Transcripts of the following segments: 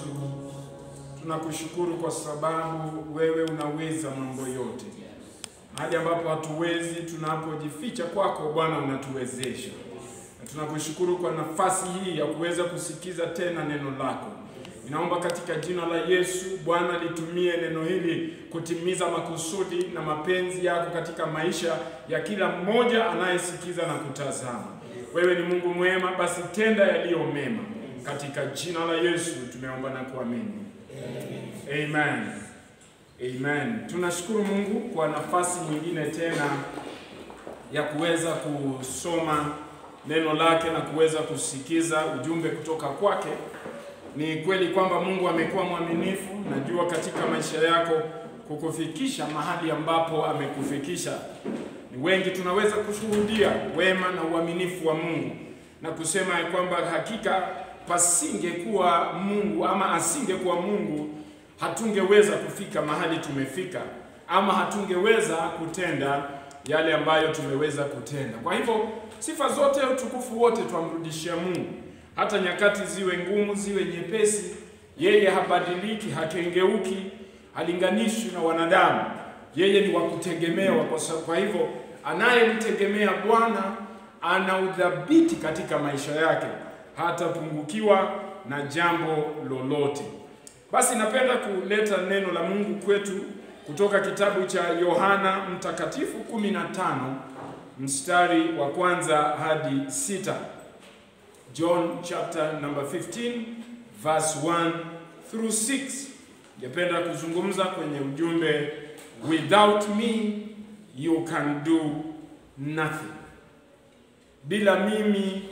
Yesu, tunakushukuru kwa sababu wewe unaweza mambo yote. Mahali ambapo hatuwezi, tunapojificha kwako Bwana unatuwezesha. Na tunakushukuru kwa nafasi hii ya kuweza kusikiza tena neno lako. Ninaomba katika jina la Yesu, Bwana litumie neno hili kutimiza makusudi na mapenzi yako katika maisha ya kila mmoja anayesikiza na kutazama. Wewe ni Mungu mwema, basi tenda yaliyo mema. Katika jina la Yesu tumeomba na kuamini. Amen. Amen. Tunashukuru Mungu kwa nafasi nyingine tena ya kuweza kusoma neno lake na kuweza kusikiza ujumbe kutoka kwake. Ni kweli kwamba Mungu amekuwa mwaminifu, najua katika maisha yako kukufikisha mahali ambapo amekufikisha. Ni wengi tunaweza kushuhudia wema na uaminifu wa Mungu na kusema ya kwamba hakika pasingekuwa Mungu ama asingekuwa Mungu hatungeweza kufika mahali tumefika, ama hatungeweza kutenda yale ambayo tumeweza kutenda. Kwa hivyo sifa zote, utukufu wote twamrudishia Mungu, hata nyakati ziwe ngumu, ziwe nyepesi, yeye habadiliki, hakengeuki, halinganishwi na wanadamu. Yeye ni wa kutegemewa. Kwa sababu kwa hivyo anayemtegemea Bwana ana udhabiti katika maisha yake, hatapungukiwa na jambo lolote. Basi napenda kuleta neno la Mungu kwetu kutoka kitabu cha Yohana Mtakatifu 15 mstari wa kwanza hadi sita. John chapter number 15 verse 1 through 6. Ningependa kuzungumza kwenye ujumbe without me you can do nothing. Bila mimi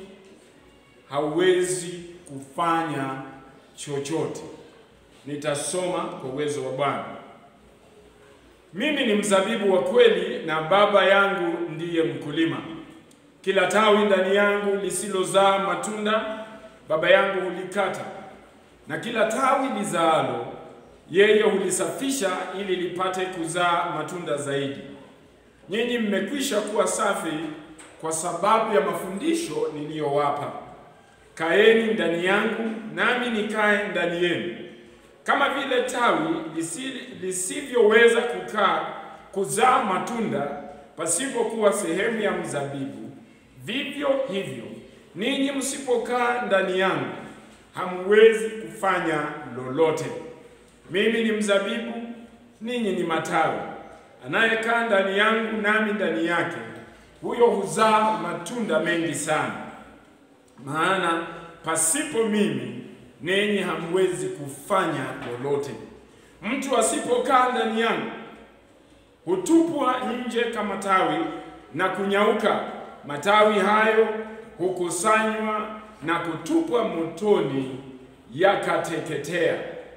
hauwezi kufanya chochote. Nitasoma kwa uwezo wa Bwana. Mimi ni mzabibu wa kweli na Baba yangu ndiye mkulima. Kila tawi ndani yangu lisilozaa matunda Baba yangu hulikata, na kila tawi lizaalo yeye hulisafisha ili lipate kuzaa matunda zaidi. Nyinyi mmekwisha kuwa safi kwa sababu ya mafundisho niliyowapa. Kaeni ndani yangu, nami nikae ndani yenu. Kama vile tawi lisivyoweza kukaa kuzaa matunda pasipokuwa sehemu ya mzabibu, vivyo hivyo ninyi msipokaa ndani yangu hamwezi kufanya lolote. Mimi ni mzabibu, ninyi ni matawi. Anayekaa ndani yangu nami ndani yake, huyo huzaa matunda mengi sana, maana pasipo mimi ninyi hamwezi kufanya lolote. Mtu asipokaa ndani yangu hutupwa nje kama tawi na kunyauka. Matawi hayo hukusanywa na kutupwa motoni, yakateketea.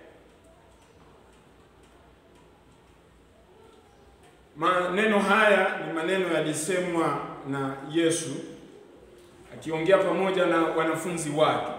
Maneno haya ni maneno yalisemwa na Yesu akiongea pamoja na wanafunzi wake.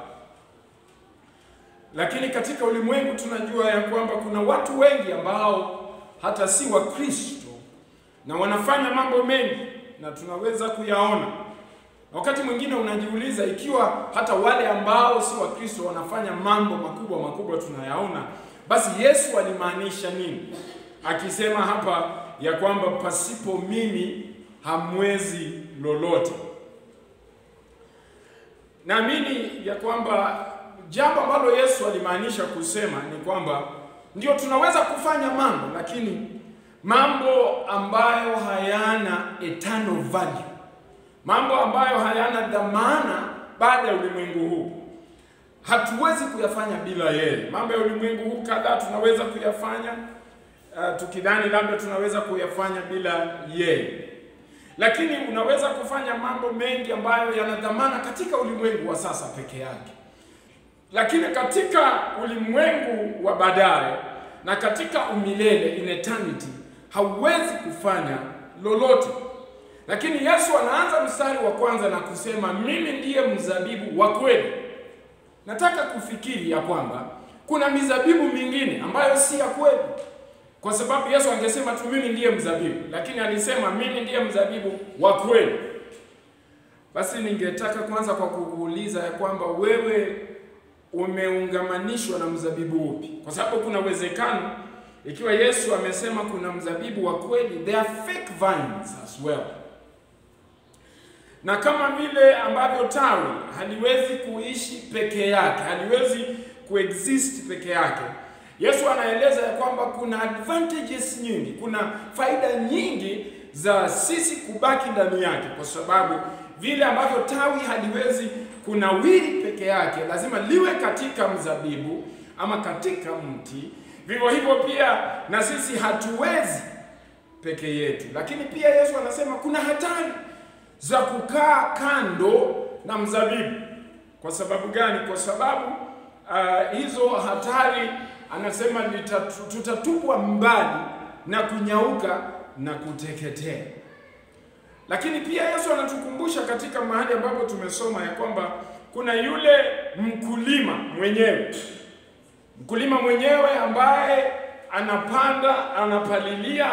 Lakini katika ulimwengu tunajua ya kwamba kuna watu wengi ambao hata si wa Kristo na wanafanya mambo mengi na tunaweza kuyaona. Wakati mwingine unajiuliza ikiwa hata wale ambao si wa Kristo wanafanya mambo makubwa makubwa tunayaona, basi Yesu alimaanisha nini akisema hapa ya kwamba pasipo mimi hamwezi lolote? Naamini ya kwamba jambo ambalo Yesu alimaanisha kusema ni kwamba ndio tunaweza kufanya mambo, lakini mambo ambayo hayana eternal value, mambo ambayo hayana dhamana baada ya ulimwengu huu, hatuwezi kuyafanya bila yeye. Mambo ya ulimwengu huu kadhaa tunaweza kuyafanya uh, tukidhani labda tunaweza kuyafanya bila yeye, lakini unaweza kufanya mambo mengi ambayo yana dhamana katika ulimwengu wa sasa peke yake lakini katika ulimwengu wa baadaye na katika umilele in eternity hauwezi kufanya lolote. Lakini Yesu anaanza mstari wa kwanza na kusema mimi ndiye mzabibu wa kweli. Nataka kufikiri ya kwamba kuna mizabibu mingine ambayo si ya kweli, kwa sababu Yesu angesema tu mimi ndiye mzabibu, lakini alisema mimi ndiye mzabibu wa kweli. Basi ningetaka kwanza kwa kukuuliza ya kwamba wewe umeungamanishwa na mzabibu upi? Kwa sababu kuna uwezekano ikiwa Yesu amesema kuna mzabibu wa kweli, there are fake vines as well. Na kama vile ambavyo tawi haliwezi kuishi peke yake, haliwezi kuexist peke yake, Yesu anaeleza ya kwamba kuna advantages nyingi, kuna faida nyingi za sisi kubaki ndani yake, kwa sababu vile ambavyo tawi haliwezi kunawiri peke yake, lazima liwe katika mzabibu ama katika mti. Vivyo hivyo pia na sisi hatuwezi peke yetu, lakini pia Yesu anasema kuna hatari za kukaa kando na mzabibu. Kwa sababu gani? Kwa sababu uh, hizo hatari anasema litatu- tutatupwa mbali na kunyauka na kuteketea. Lakini pia Yesu anatukumbusha katika mahali ambapo tumesoma ya kwamba kuna yule mkulima mwenyewe, mkulima mwenyewe ambaye anapanda, anapalilia,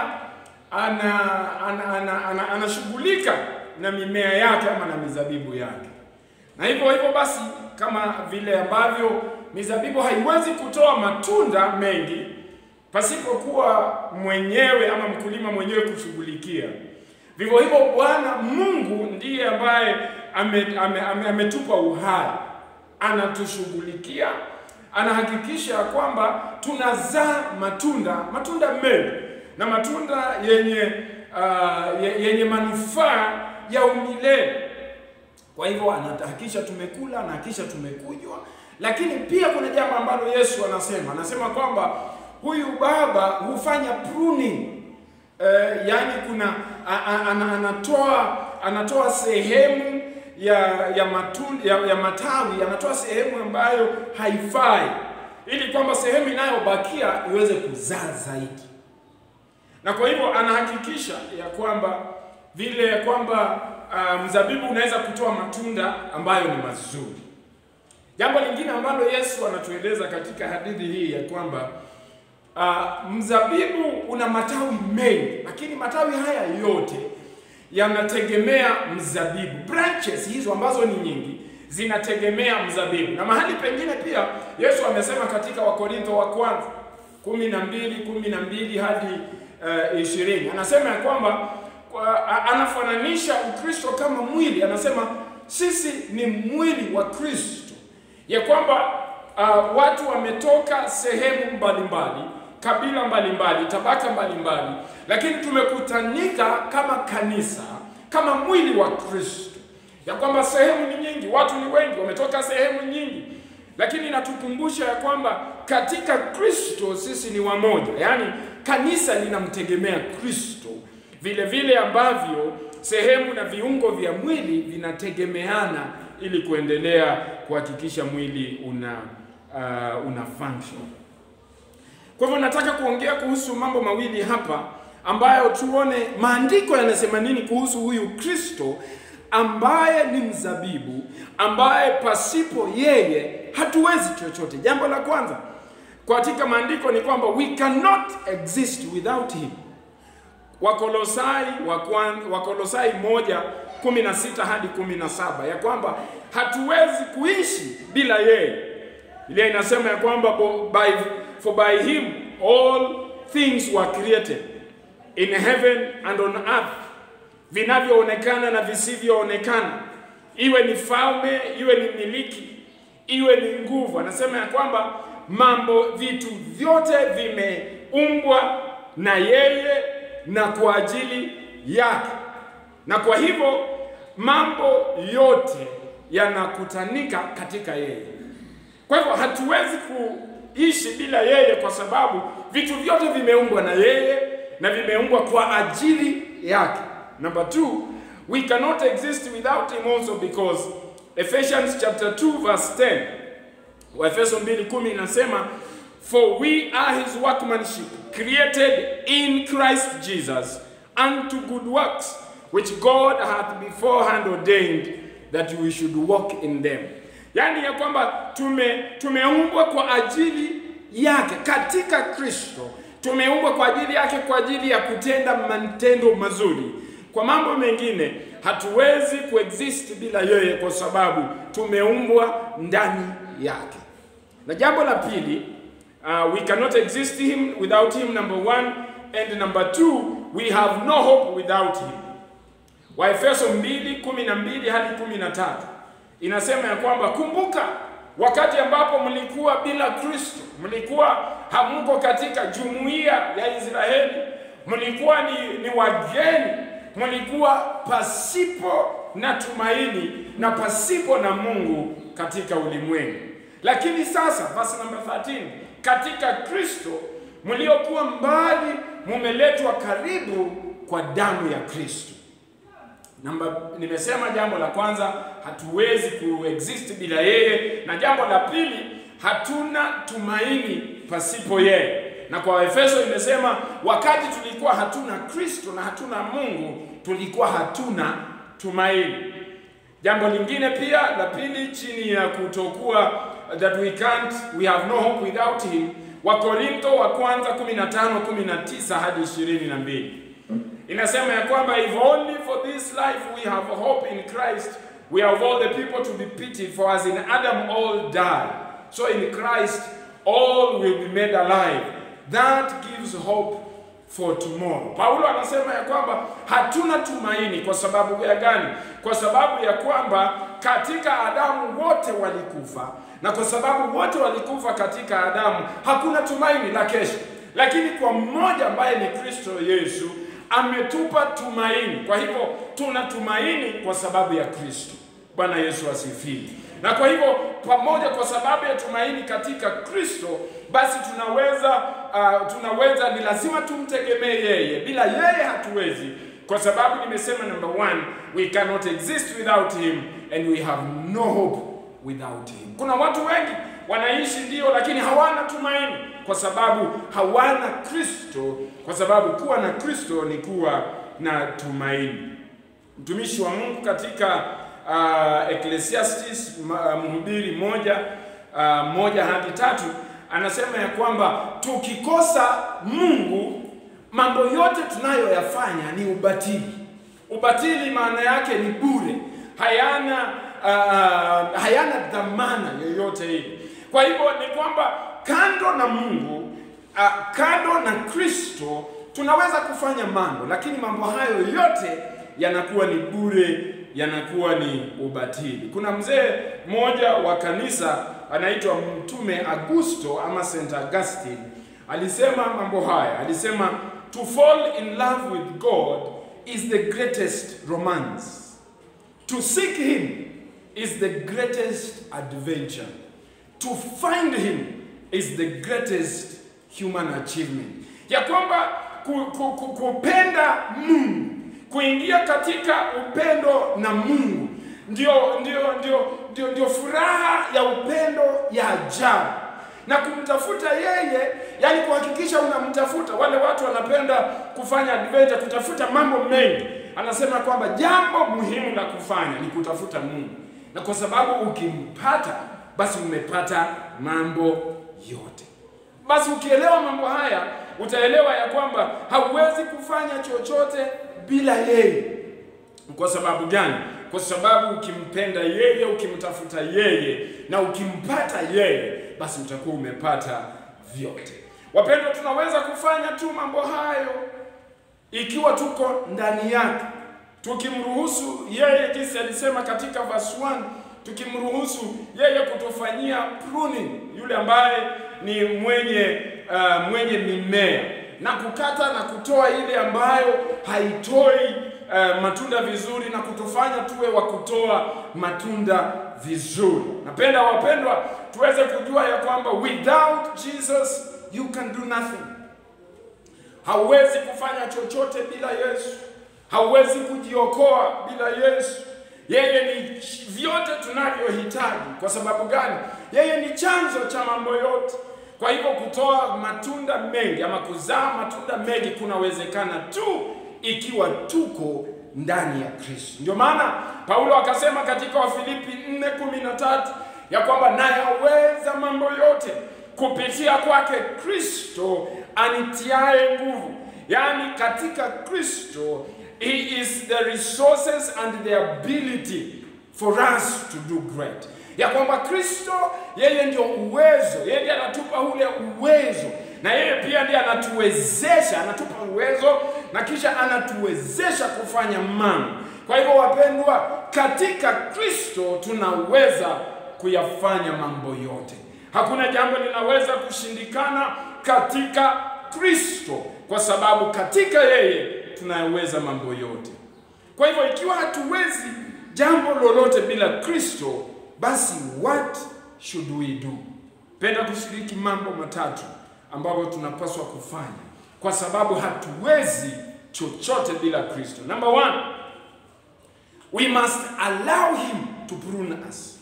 ana ana ana, ana, anashughulika na mimea yake ama na mizabibu yake. Na hivyo hivyo basi, kama vile ambavyo mizabibu haiwezi kutoa matunda mengi pasipokuwa mwenyewe ama mkulima mwenyewe kushughulikia, vivyo hivyo Bwana Mungu ndiye ambaye ametupa ame, ame, ametupa uhai, anatushughulikia, anahakikisha ya kwamba tunazaa matunda, matunda mengi na matunda yenye uh, ye- yenye manufaa ya umilele. Kwa hivyo anahakikisha tumekula, anahakikisha tumekunywa, lakini pia kuna jambo ambalo Yesu anasema, anasema kwamba huyu baba hufanya pruning eh, yani kuna a, a, ana, anatoa anatoa sehemu ya ya, matunda, ya ya matawi anatoa sehemu ambayo haifai ili kwamba sehemu inayobakia iweze kuzaa zaidi na kwa hivyo anahakikisha ya kwamba vile ya kwamba uh, mzabibu unaweza kutoa matunda ambayo ni mazuri. Jambo lingine ambalo Yesu anatueleza katika hadithi hii ya kwamba uh, mzabibu una matawi mengi, lakini matawi haya yote yanategemea mzabibu. Branches hizo ambazo ni nyingi zinategemea mzabibu, na mahali pengine pia Yesu amesema katika Wakorintho wa kwanza kumi na mbili kumi na mbili hadi uh, ishirini anasema ya kwamba kwa, a- anafananisha Ukristo kama mwili. Anasema sisi ni mwili wa Kristo, ya kwamba uh, watu wametoka sehemu mbalimbali, kabila mbalimbali, tabaka mbalimbali, lakini tumekutanika kama kanisa, kama mwili wa Kristo, ya kwamba sehemu ni nyingi, watu ni wengi, wametoka sehemu nyingi lakini inatukumbusha ya kwamba katika Kristo sisi ni wamoja, yaani kanisa linamtegemea Kristo vile vile ambavyo sehemu na viungo vya mwili vinategemeana ili kuendelea kuhakikisha mwili una uh, una function. Kwa hivyo nataka kuongea kuhusu mambo mawili hapa ambayo tuone maandiko yanasema nini kuhusu huyu Kristo ambaye ni mzabibu, ambaye pasipo yeye hatuwezi chochote. Jambo la kwanza katika maandiko ni kwamba we cannot exist without him. Wakolosai wa kwan- Wakolosai moja kumi na sita hadi kumi na saba ya kwamba hatuwezi kuishi bila yeye. Biblia inasema ya kwamba bo- by, for by him all things were created in heaven and on earth, vinavyoonekana na visivyoonekana, iwe ni falme, iwe ni miliki, iwe ni nguvu. Anasema ya kwamba mambo, vitu vyote vimeumbwa na yeye na kwa ajili yake, na kwa hivyo mambo yote yanakutanika katika yeye. Kwa hivyo hatuwezi kuishi bila yeye, kwa sababu vitu vyote vimeumbwa na yeye na vimeumbwa kwa ajili yake. Number two, we cannot exist without him also because Ephesians chapter 2 verse 10 Waefeso 2:10 inasema for we are his workmanship created in Christ Jesus unto good works which God hath beforehand ordained that we should walk in them. Yaani ya kwamba tume tumeumbwa kwa ajili yake katika Kristo. Tumeumbwa kwa ajili yake kwa ajili ya kutenda matendo mazuri. Kwa mambo mengine hatuwezi kuexist bila yeye kwa sababu tumeumbwa ndani yake. Na jambo la pili, uh, we cannot exist him without him number one, and number two, we have no hope without him. Waefeso 2:12 hadi 13 inasema ya kwamba kumbuka wakati ambapo mlikuwa bila Kristo, mlikuwa hamko katika jumuiya ya Israeli, mlikuwa ni, ni wageni, mlikuwa pasipo na tumaini na pasipo na Mungu katika ulimwengu. Lakini sasa, verse number 13, katika Kristo mliokuwa mbali mumeletwa karibu kwa damu ya Kristo. Namba, nimesema jambo la kwanza, hatuwezi kuexist bila yeye, na jambo la pili, hatuna tumaini pasipo yeye. Na kwa Efeso imesema wakati tulikuwa hatuna Kristo na hatuna Mungu, tulikuwa hatuna tumaini. Jambo lingine pia la pili, chini ya kutokuwa that we can't we have no hope without him, Wakorintho wa kwanza 15 19 hadi 22 inasema ya kwamba if only for this life we have hope in Christ we are of all the people to be pitied for as in Adam all die so in Christ all will be made alive that gives hope for tomorrow. Paulo anasema ya kwamba hatuna tumaini kwa sababu ya gani? Kwa sababu ya kwamba katika Adamu wote walikufa, na kwa sababu wote walikufa katika Adamu hakuna tumaini la kesho, lakini kwa mmoja ambaye ni Kristo Yesu ametupa tumaini. Kwa hivyo tuna tumaini kwa sababu ya Kristo. Bwana Yesu asifiwe. Na kwa hivyo pamoja, kwa sababu ya tumaini katika Kristo, basi tunaweza uh, tunaweza, ni lazima tumtegemee yeye. Bila yeye hatuwezi, kwa sababu nimesema, number one, we cannot exist without him and we have no hope without him. Kuna watu wengi wanaishi ndio, lakini hawana tumaini kwa sababu hawana Kristo, kwa sababu kuwa na Kristo ni kuwa na tumaini. Mtumishi wa Mungu katika uh, Ecclesiastes uh, mhubiri moja uh, moja hadi tatu anasema ya kwamba tukikosa Mungu mambo yote tunayoyafanya ni ubatili. Ubatili maana yake ni bure, hayana uh, hayana dhamana yoyote ile. Kwa hivyo ni kwamba kando na Mungu uh, kando na Kristo tunaweza kufanya mambo, lakini mambo hayo yote yanakuwa ni bure, yanakuwa ni ubatili. Kuna mzee mmoja wa kanisa anaitwa Mtume Augusto ama Saint Augustine alisema mambo haya, alisema to fall in love with God is the greatest romance. To seek him is the greatest adventure. To find him is the greatest human achievement. Ya kwamba ku, ku, ku, kupenda Mungu, kuingia katika upendo na Mungu ndio ndio ndio ndio ndio furaha ya upendo ya ajabu na kumtafuta yeye, yani kuhakikisha unamtafuta. Wale watu wanapenda kufanya adventure, kutafuta mambo mengi. Anasema kwamba jambo muhimu la kufanya ni kutafuta Mungu, na kwa sababu ukimpata, basi umepata mambo yote. Basi ukielewa mambo haya, utaelewa ya kwamba hauwezi kufanya chochote bila yeye. Kwa sababu gani? Kwa sababu ukimpenda yeye, ukimtafuta yeye na ukimpata yeye, basi utakuwa umepata vyote. Wapendwa, tunaweza kufanya tu mambo hayo ikiwa tuko ndani yake, tukimruhusu yeye, jinsi alisema katika verse 1, tukimruhusu yeye kutufanyia pruning, yule ambaye ni mwenye uh, mwenye mimea na kukata na kutoa ile ambayo haitoi uh, matunda vizuri na kutufanya tuwe wa kutoa matunda vizuri. Napenda wapendwa, tuweze kujua ya kwamba without Jesus you can do nothing. Hauwezi kufanya chochote bila Yesu, hauwezi kujiokoa bila Yesu. Yeye ni vyote tunavyohitaji. Kwa sababu gani? Yeye ni chanzo cha mambo yote. Kwa hivyo kutoa matunda mengi ama kuzaa matunda mengi kunawezekana tu ikiwa tuko ndani ya Kristo. Ndio maana Paulo akasema katika Wafilipi 4:13 ya kwamba nayaweza mambo yote kupitia kwake Kristo anitiaye nguvu. Yaani katika Kristo he is the resources and the ability for us to do great. ya kwamba Kristo yeye ndio uwezo, yeye ndiye anatupa ule uwezo, na yeye pia ndiye anatuwezesha, anatupa uwezo na kisha anatuwezesha kufanya mambo. Kwa hivyo, wapendwa, katika Kristo tunaweza kuyafanya mambo yote. Hakuna jambo linaweza kushindikana katika Kristo, kwa sababu katika yeye tunaweza mambo yote. Kwa hivyo ikiwa hatuwezi jambo lolote bila Kristo, basi what should we do? Penda kushiriki mambo matatu ambayo tunapaswa kufanya, kwa sababu hatuwezi chochote bila Kristo. Number one, we must allow him to prune us.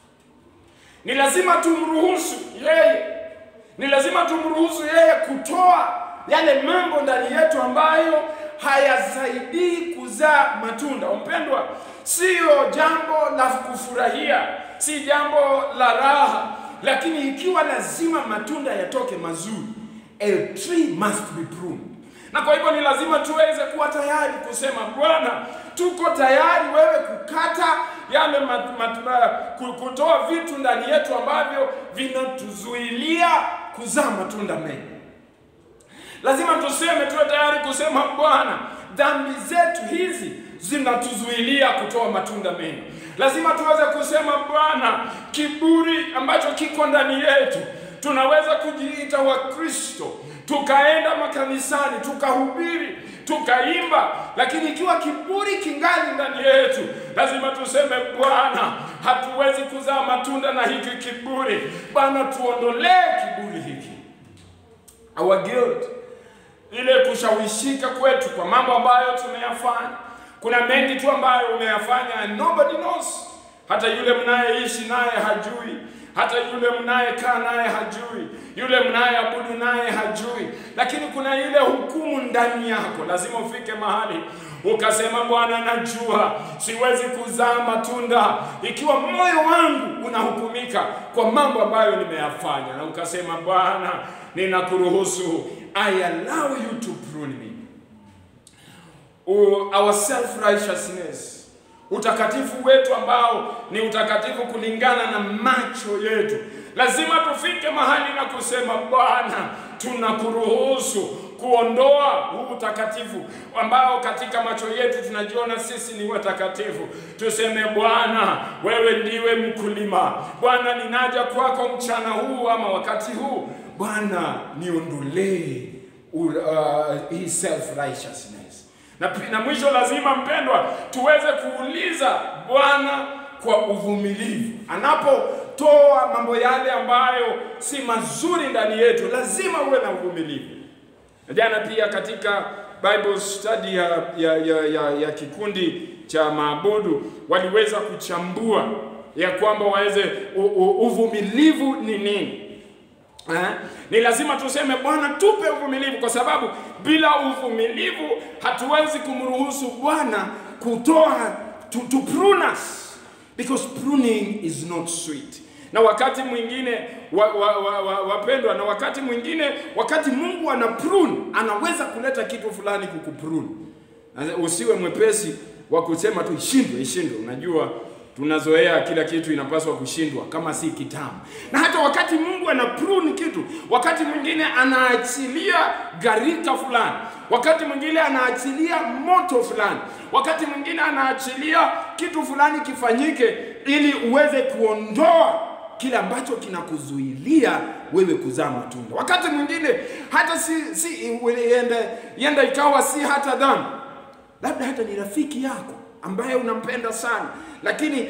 Ni lazima tumruhusu yeye, ni lazima tumruhusu yeye kutoa yale mambo ndani yetu ambayo hayasaidii kuzaa matunda. Mpendwa, siyo jambo la kufurahia, si jambo la raha, lakini ikiwa lazima matunda yatoke mazuri, a tree must be pruned. Na kwa hivyo ni lazima tuweze kuwa tayari kusema, Bwana, tuko tayari wewe kukata yale mat, mat, mat, kutoa vitu ndani yetu ambavyo vinatuzuilia kuzaa matunda mengi. Lazima tuseme, tuwe tayari kusema, Bwana, dhambi zetu hizi zinatuzuilia kutoa matunda mengi. Lazima tuweze kusema, Bwana, kiburi ambacho kiko ndani yetu, tunaweza kujiita Wakristo, tukaenda makanisani, tukahubiri, tukaimba, lakini ikiwa kiburi kingali ndani yetu, lazima tuseme, Bwana, hatuwezi kuzaa matunda na hiki kiburi. Bwana, tuondolee kiburi hiki, our guilt ile kushawishika kwetu kwa mambo ambayo tumeyafanya. Kuna mengi tu ambayo umeyafanya and nobody knows. Hata yule mnayeishi naye hajui, hata yule mnayekaa naye hajui, yule mnayeabudu naye hajui, lakini kuna ile hukumu ndani yako. Lazima ufike mahali ukasema, Bwana, najua siwezi kuzaa matunda ikiwa moyo wangu unahukumika kwa mambo ambayo nimeyafanya, na ukasema, Bwana, ninakuruhusu I allow you to prune me. Our self-righteousness, utakatifu wetu ambao ni utakatifu kulingana na macho yetu, lazima tufike mahali na kusema Bwana, tunakuruhusu kuondoa huu utakatifu ambao katika macho yetu tunajiona sisi ni watakatifu. Tuseme Bwana, wewe ndiwe mkulima. Bwana, ninaja kwako mchana huu ama wakati huu Bwana, niondolee uh, hii self righteousness. Na, na mwisho lazima mpendwa, tuweze kuuliza Bwana kwa uvumilivu anapotoa mambo yale ambayo si mazuri ndani yetu, lazima uwe na uvumilivu. Jana pia katika Bible study ya, ya, ya, ya, ya kikundi cha maabudu waliweza kuchambua ya kwamba waweze uvumilivu ni nini. Eh, ni lazima tuseme Bwana tupe uvumilivu, kwa sababu bila uvumilivu hatuwezi kumruhusu Bwana kutoa to, to prune us because pruning is not sweet. Na wakati mwingine wapendwa, wa, wa, wa, wa na wakati mwingine wakati Mungu ana prune anaweza kuleta kitu fulani kukuprune. Usiwe mwepesi wa kusema tu ishindwe, ishindwe. Unajua tunazoea kila kitu inapaswa kushindwa kama si kitamu. Na hata wakati Mungu ana prune kitu, wakati mwingine anaachilia gharika fulani, wakati mwingine anaachilia moto fulani, wakati mwingine anaachilia kitu fulani kifanyike, ili uweze kuondoa kile ambacho kinakuzuilia wewe kuzaa matunda. Wakati mwingine hata si, si yenda ikawa si hata dhambi, labda hata ni rafiki yako ambaye unampenda sana, lakini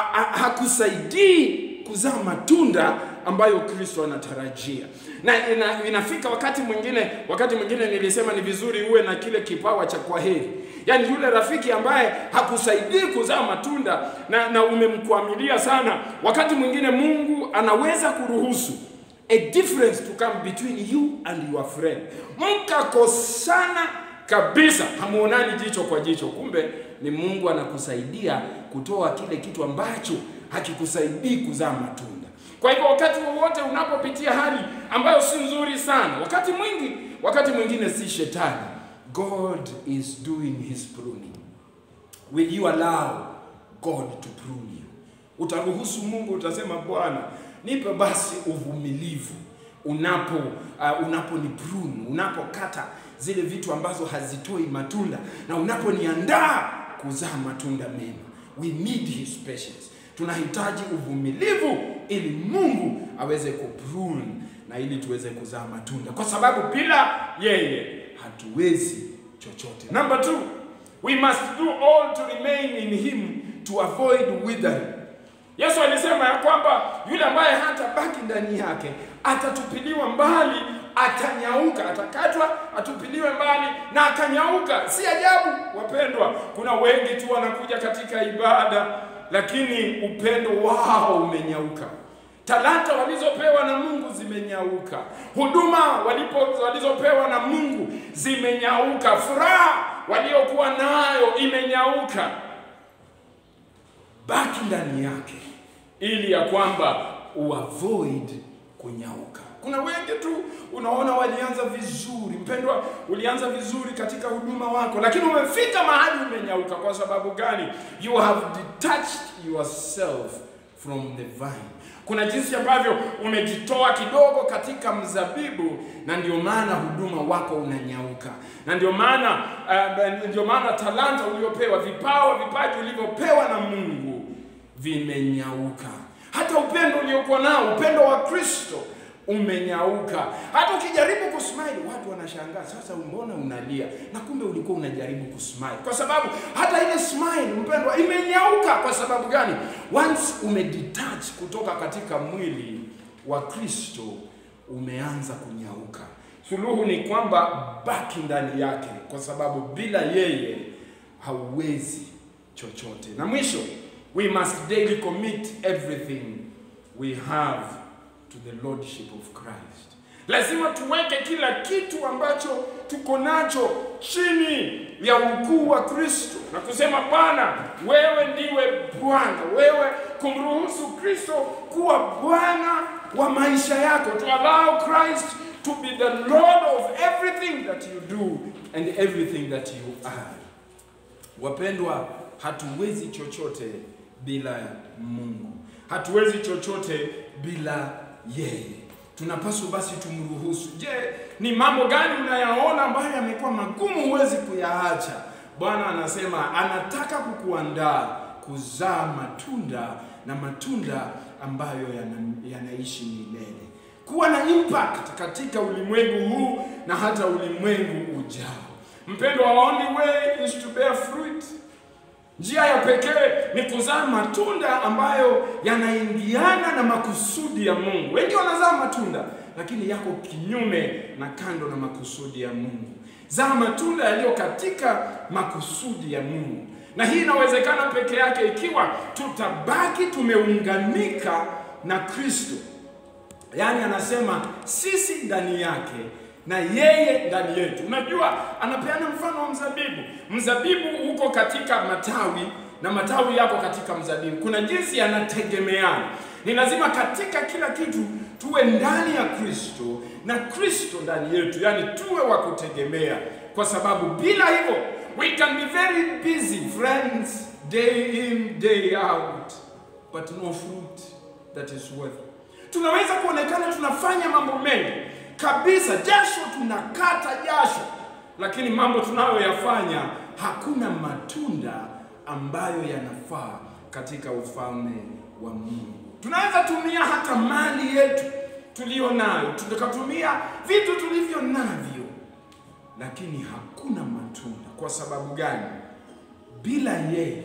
hakusaidii kuzaa matunda ambayo Kristo anatarajia. Na ina, inafika wakati mwingine, wakati mwingine nilisema ni vizuri uwe na kile kipawa cha kwaheri, yaani yule rafiki ambaye hakusaidii kuzaa matunda na, na umemkwamilia sana. Wakati mwingine Mungu anaweza kuruhusu a difference to come between you and your friend, mkakosana kabisa, hamuonani jicho kwa jicho, kumbe ni Mungu anakusaidia kutoa kile kitu ambacho hakikusaidii kuzaa matunda. Kwa hivyo wakati wowote unapopitia hali ambayo si nzuri sana, wakati mwingi, wakati mwingine si shetani, God is doing his pruning. Will you allow God to prune you? Utaruhusu Mungu, utasema Bwana, nipe basi uvumilivu unapo uh, unaponi prune, unapokata zile vitu ambazo hazitoi matunda na unaponiandaa kuzaa matunda mema. We need his patience. Tunahitaji uvumilivu ili Mungu aweze kuprune na ili tuweze kuzaa matunda, kwa sababu bila yeye hatuwezi chochote. Number two, we must do all to remain in him to avoid withering. Yesu alisema ya kwamba yule ambaye hatabaki ndani yake atatupiliwa mbali, atanyauka, atakatwa, atupiliwe mbali na akanyauka. Si ajabu wapendwa, kuna wengi tu wanakuja katika ibada, lakini upendo wao umenyauka. Talanta walizopewa na Mungu zimenyauka. Huduma walipo walizopewa na Mungu zimenyauka. Furaha waliokuwa nayo imenyauka. Baki ndani yake ili ya kwamba uavoid kunyauka. Kuna wengi tu unaona walianza vizuri, mpendwa, ulianza vizuri katika huduma wako, lakini umefika mahali umenyauka. Kwa sababu gani? You have detached yourself from the vine. Kuna jinsi ambavyo umejitoa kidogo katika mzabibu, na ndio maana huduma wako unanyauka, na ndio maana uh, ndio maana talanta uliopewa, vipawa, vipaji ulivyopewa na Mungu vimenyauka. Hata upendo uliokuwa nao, upendo wa Kristo umenyauka. Hata ukijaribu kusmile watu wanashangaa, sasa mbona unalia? Na kumbe ulikuwa unajaribu kusmile, kwa sababu hata ile smile mpendwa, imenyauka. Kwa sababu gani? Once umedetach kutoka katika mwili wa Kristo, umeanza kunyauka. Suluhu ni kwamba baki ndani yake, kwa sababu bila yeye hauwezi chochote. Na mwisho, we must daily commit everything we have to the lordship of Christ. Lazima tuweke kila kitu ambacho tuko nacho chini ya ukuu wa Kristo na kusema Bwana, wewe ndiwe Bwana, wewe kumruhusu Kristo kuwa Bwana wa maisha yako, to allow Christ to be the Lord of everything that you do and everything that you are. Wapendwa, hatuwezi chochote bila Mungu, hatuwezi chochote bila yeye. Tunapaswa basi tumruhusu. Je, ni mambo gani unayaona ambayo yamekuwa magumu huwezi kuyaacha? Bwana anasema anataka kukuandaa kuzaa matunda na matunda ambayo yana, yanaishi milele, kuwa na impact katika ulimwengu huu na hata ulimwengu ujao. Mpendwa, only way is to bear fruit. Njia ya pekee ni kuzaa matunda ambayo yanaingiana na makusudi ya Mungu. Wengi wanazaa matunda lakini yako kinyume na kando na makusudi ya Mungu. Zaa matunda yaliyo katika makusudi ya Mungu, na hii inawezekana peke yake ikiwa tutabaki tumeunganika na Kristo. Yaani anasema sisi ndani yake na yeye ndani yetu. Unajua, anapeana mfano wa mzabibu. Mzabibu uko katika matawi na matawi yako katika mzabibu. Kuna jinsi yanategemeana. Ni lazima katika kila kitu tuwe ndani ya Kristo na Kristo ndani yetu, yaani tuwe wa kutegemea, kwa sababu bila hivyo we can be very busy friends, day in day out but no fruit that is worth. Tunaweza kuonekana tunafanya mambo mengi kabisa, jasho tunakata jasho, lakini mambo tunayoyafanya hakuna matunda ambayo yanafaa katika ufalme wa Mungu. Tunaweza tumia hata mali yetu tuliyo nayo, tukatumia vitu tulivyo navyo, lakini hakuna matunda. Kwa sababu gani? Bila yeye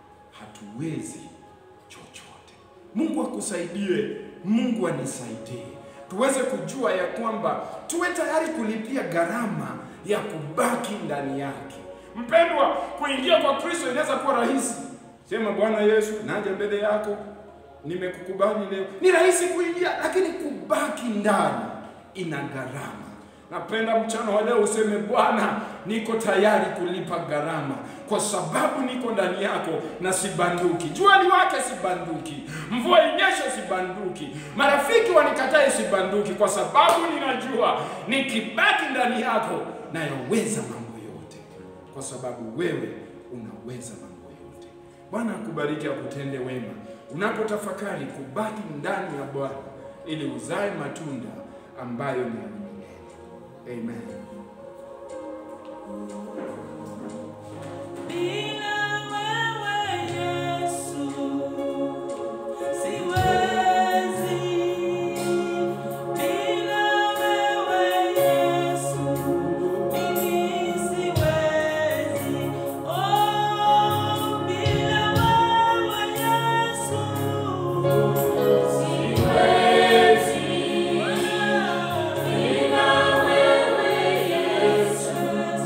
hatuwezi chochote. Mungu akusaidie, Mungu anisaidie tuweze kujua ya kwamba tuwe tayari kulipia gharama ya kubaki ndani yake. Mpendwa, kuingia kwa Kristo inaweza kuwa rahisi. Sema, Bwana Yesu, naja mbele yako, nimekukubali leo. Ni rahisi kuingia, lakini kubaki ndani ina gharama. Napenda mchana wa leo useme, Bwana, niko tayari kulipa gharama kwa sababu niko ndani yako na sibanduki. Jua liwake, sibanduki. Mvua inyeshe, sibanduki. Marafiki wanikatae, sibanduki, kwa sababu ninajua nikibaki ndani yako nayaweza mambo yote, kwa sababu wewe unaweza mambo yote. Bwana akubariki, akutende wema. unapotafakari kubaki ndani ya Bwana ili uzae matunda ambayo ni ya milele. Amen. Bila wewe Yesu siwezi, bila wewe Yesu mimi siwezi, oh, bila wewe Yesu siwezi, bila wewe Yesu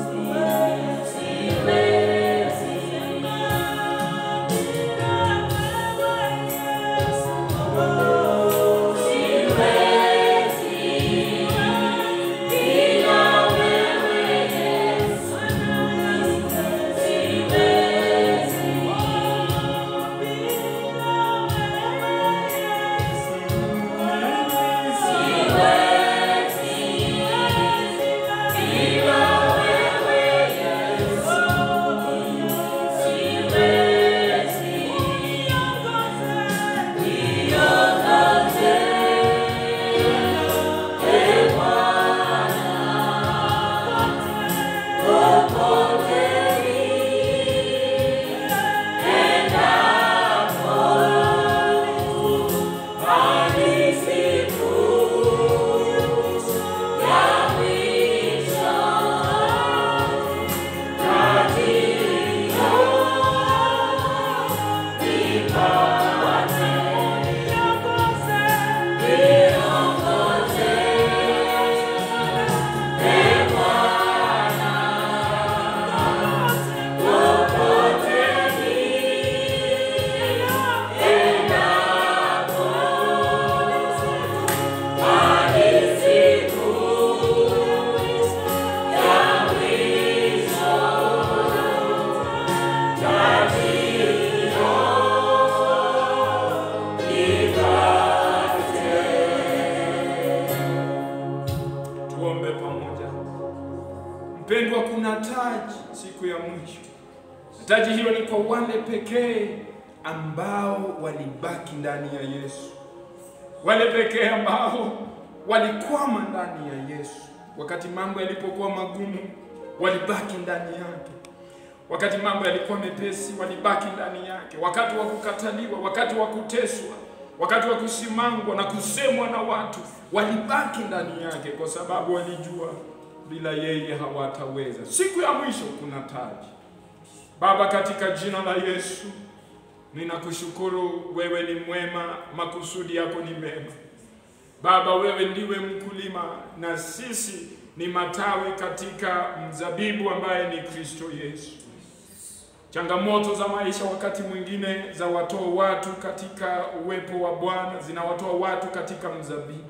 Tuombe pamoja. Mpendwa, kuna taji siku ya mwisho. Taji hilo ni kwa wale pekee ambao walibaki ndani ya Yesu, wale pekee ambao walikwama ndani ya Yesu. Wakati mambo yalipokuwa magumu, walibaki ndani yake. Wakati mambo yalikuwa mepesi, walibaki ndani yake. Wakati wa kukataliwa, wakati wa kuteswa, wakati wa kusimangwa na kusemwa na watu, walibaki ndani yake, kwa sababu walijua bila yeye hawataweza. Siku ya mwisho kuna taji. Baba, katika jina la Yesu ninakushukuru, wewe ni mwema, makusudi yako ni mema. Baba, wewe ndiwe mkulima na sisi ni matawi katika mzabibu ambaye ni Kristo Yesu. Changamoto za maisha wakati mwingine za watoa watu katika uwepo wa Bwana, zinawatoa watu katika mzabibu.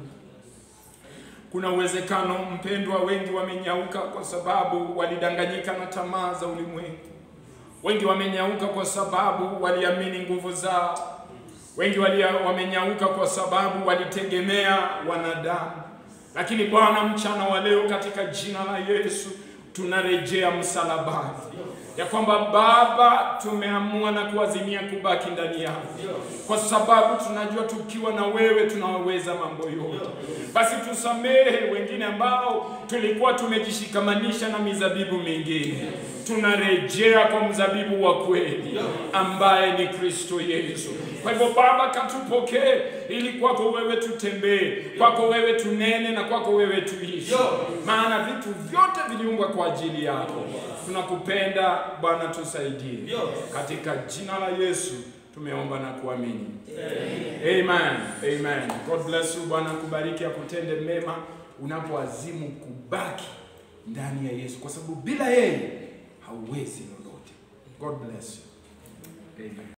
Kuna uwezekano mpendwa, wengi wamenyauka kwa sababu walidanganyika na tamaa za ulimwengu. Wengi wamenyauka kwa sababu waliamini nguvu zao. Wengi walia, wamenyauka kwa sababu walitegemea wanadamu. Lakini Bwana, mchana wa leo katika jina la Yesu tunarejea msalabani, ya kwamba Baba, tumeamua na kuazimia kubaki ndani yako, kwa sababu tunajua tukiwa na wewe tunaweza mambo yote. Basi tusamehe wengine ambao tulikuwa tumejishikamanisha na mizabibu mingine tunarejea kwa mzabibu wa kweli ambaye ni Kristo Yesu. Kwa hivyo Baba, katupokee ili kwako wewe tutembee, kwako wewe tunene na kwako wewe tuishi, maana vitu vyote viliumbwa kwa ajili yako. Tunakupenda Bwana, tusaidie katika jina la Yesu tumeomba na kuamini. Amen. Amen. God bless you. Bwana kubariki akutende mema unapoazimu kubaki ndani ya Yesu, kwa sababu bila yeye hauwezi lolote. God bless you. Amen.